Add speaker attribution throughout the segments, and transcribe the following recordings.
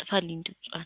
Speaker 1: ጥፋልኝ ድምጿን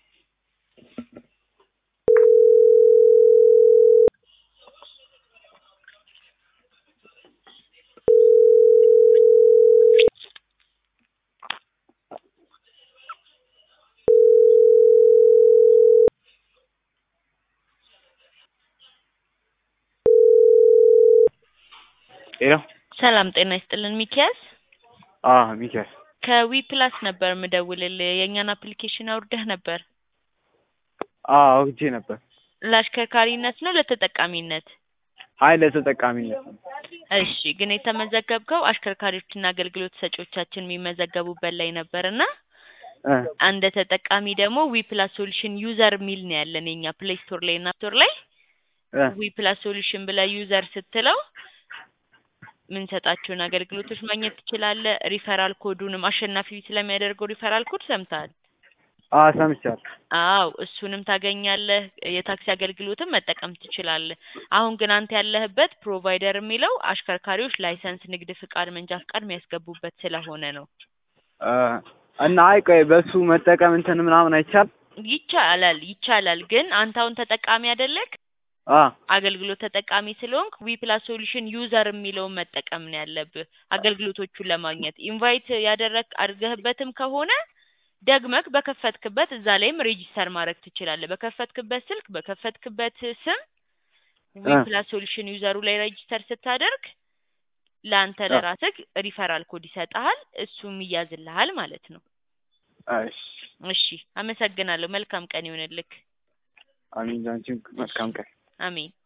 Speaker 2: ሄሎ
Speaker 1: ሰላም ጤና ይስጥልን ሚኪያስ
Speaker 2: አ ሚኪያስ
Speaker 1: ከዊ ፕላስ ነበር ምደውልልህ የእኛን አፕሊኬሽን አውርደህ ነበር
Speaker 2: አ አውርጄ ነበር
Speaker 1: ለአሽከርካሪነት ነው ለተጠቃሚነት
Speaker 2: አይ ለተጠቃሚነት ነው
Speaker 1: እሺ ግን የተመዘገብከው አሽከርካሪዎችና አገልግሎት ሰጪዎቻችን የሚመዘገቡበት ላይ ነበር እና
Speaker 2: እ
Speaker 1: እንደ ተጠቃሚ ደግሞ ዊ ፕላስ ሶሉሽን ዩዘር የሚል ነው ያለን የኛ ፕሌይ ስቶር ላይ እና ስቶር ላይ
Speaker 2: እ
Speaker 1: ዊ ፕላስ ሶሉሽን ብለህ ዩዘር ስትለው የምንሰጣቸውን አገልግሎቶች ማግኘት ትችላለህ። ሪፈራል ኮዱንም አሸናፊ ስለሚያደርገው ሪፈራል ኮድ ሰምተሃል?
Speaker 2: አ ሰምቻለሁ
Speaker 1: አዎ እሱንም ታገኛለህ። የታክሲ አገልግሎትም መጠቀም ትችላለህ። አሁን ግን አንተ ያለህበት ፕሮቫይደር የሚለው አሽከርካሪዎች ላይሰንስ፣ ንግድ ፍቃድ፣ መንጃ ፍቃድ የሚያስገቡበት ስለሆነ ነው።
Speaker 2: እ እና አይ ቆይ በሱ መጠቀም እንትን ምናምን አይቻል
Speaker 1: ይቻላል ይቻላል። ግን አንተ አሁን ተጠቃሚ አይደለክ
Speaker 2: አ
Speaker 1: አገልግሎት ተጠቃሚ ስለሆንክ ዊ ፕላስ ሶሉሽን ዩዘር የሚለውን መጠቀም ነው ያለብህ አገልግሎቶቹን ለማግኘት ኢንቫይት ያደረግ አድርገህበትም ከሆነ ደግመክ በከፈትክበት እዛ ላይም ሬጂስተር ማድረግ ትችላለህ። በከፈትክበት ስልክ በከፈትክበት ስም ዊ
Speaker 2: እ
Speaker 1: ፕላስ ሶሉሽን ዩዘሩ ላይ ሬጂስተር ስታደርግ ለአንተ
Speaker 2: እ
Speaker 1: ለራስህ ሪፈራል ኮድ ይሰጥሃል። እሱም ይያዝልሃል ማለት ነው።
Speaker 2: እሺ
Speaker 1: እሺ አመሰግናለሁ። መልካም ቀን ይሆንልክ።
Speaker 2: አሚን ላንቺም
Speaker 1: እሺ
Speaker 2: መልካም ቀን
Speaker 1: አሜን።